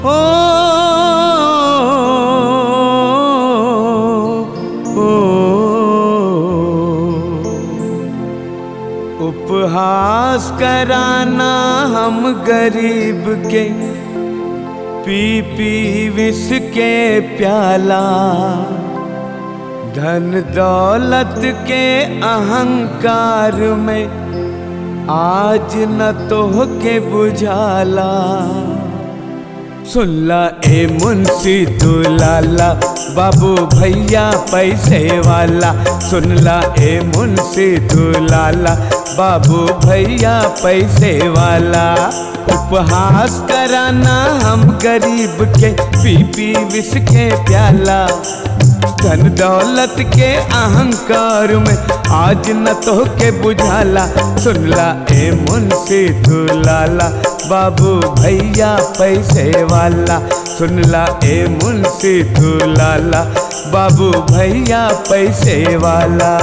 ओ ओ उपहास कराना हम गरीब के पी पी विष के प्याला धन दौलत के अहंकार में आज न तो के बुझाला सुनला ए मुंशी तू लाला बाबू भैया पैसे वाला सुनला ए मुंशी तू लाला बाबू भैया पैसे वाला उपहास कराना हम गरीब के पी पी विष के प्याला धन दौलत के अहंकार में आज न तो के बुझाला सुनला ए मुंशी तू लाला बाबू भैया पैसे वाला सुनला ए मुंशी तू लाला बाबू भैया पैसे वाला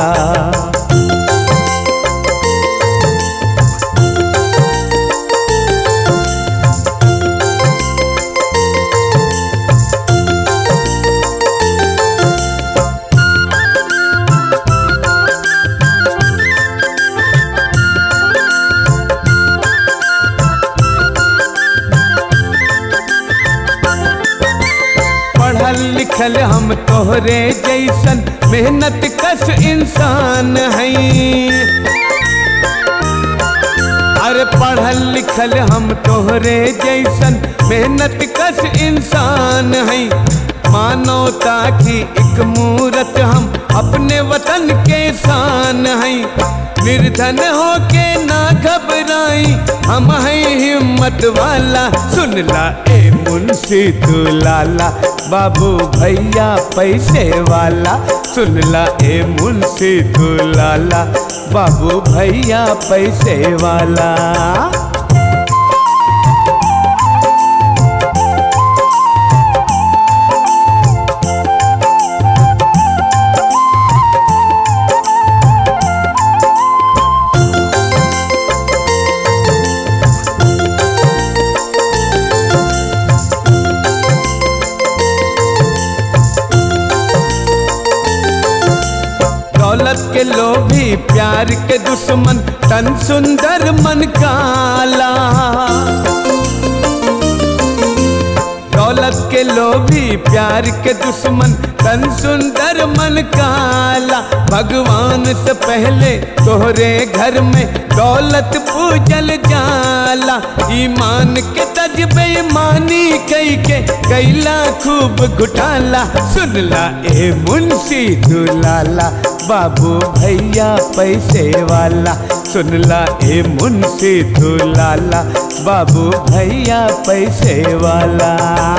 पढ़ल लिखल हम तोहरे जैसन मेहनत कस इंसान हैं अरे पढ़ल लिखल हम तोहरे जैसन मेहनत कस इंसान हैं मानवता की एक मूरत हम अपने वतन के शान हैं निर्धन होके ना घबराई हम हैं हिम्मत वाला सुनला ए मुंशी तू लाला बाबू भैया पैसे वाला सुनला ए मुंशी तू लाला बाबू भैया पैसे वाला दौलत के लोभी प्यार के दुश्मन तन सुंदर मन काला दौलत के लोभी प्यार के दुश्मन तन सुंदर मन काला भगवान से पहले तोहरे घर में दौलत पूजल जाला ईमान के तज बेईमानी कई के कैला खूब घुटाला सुनला ए मुंशी तू लाला बाबू भैया पैसे वाला सुनला ए मुंशी तू लाला बाबू भैया पैसे वाला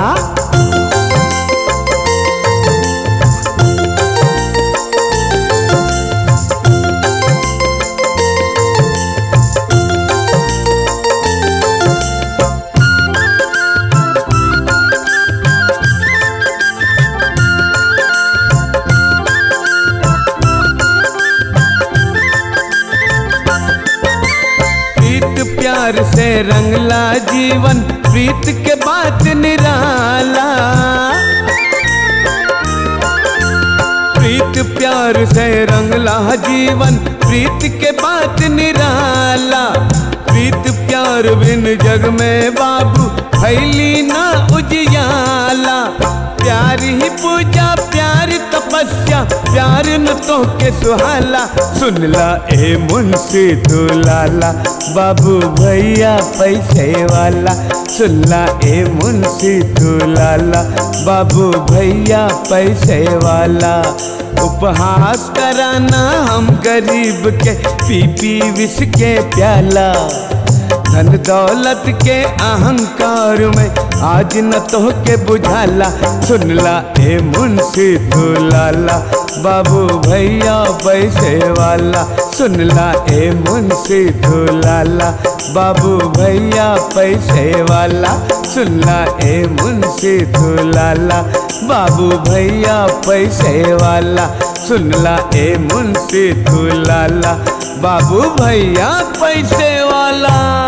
प्रीत प्यार से रंगला जीवन प्रीत के बात निराला प्रीत प्यार से रंगला जीवन प्रीत के बात निराला प्रीत प्यार बिन जग में बाबू फैली ना उजियाला प्यार ही पूजा प्यार तपस्या प्यार न तो के सुहाला सुनला ए मुंशी तू लाला बाबू भैया पैसे वाला सुनला ए मुंशी तू लाला बाबू भैया पैसे वाला उपहास कराना हम गरीब के पी पी विष के प्याला धन दौलत के अहंकार में आज न तो के बुझाला सुनला ए मुंशी तू लाला बाबू भैया पैसे वाला सुनला ए मुंशी तू लाला बाबू भैया पैसे वाला सुनला ए मुंशी तू लाला बाबू भैया पैसे वाला सुनला ए मुंशी तू लाला बाबू भैया पैसे वाला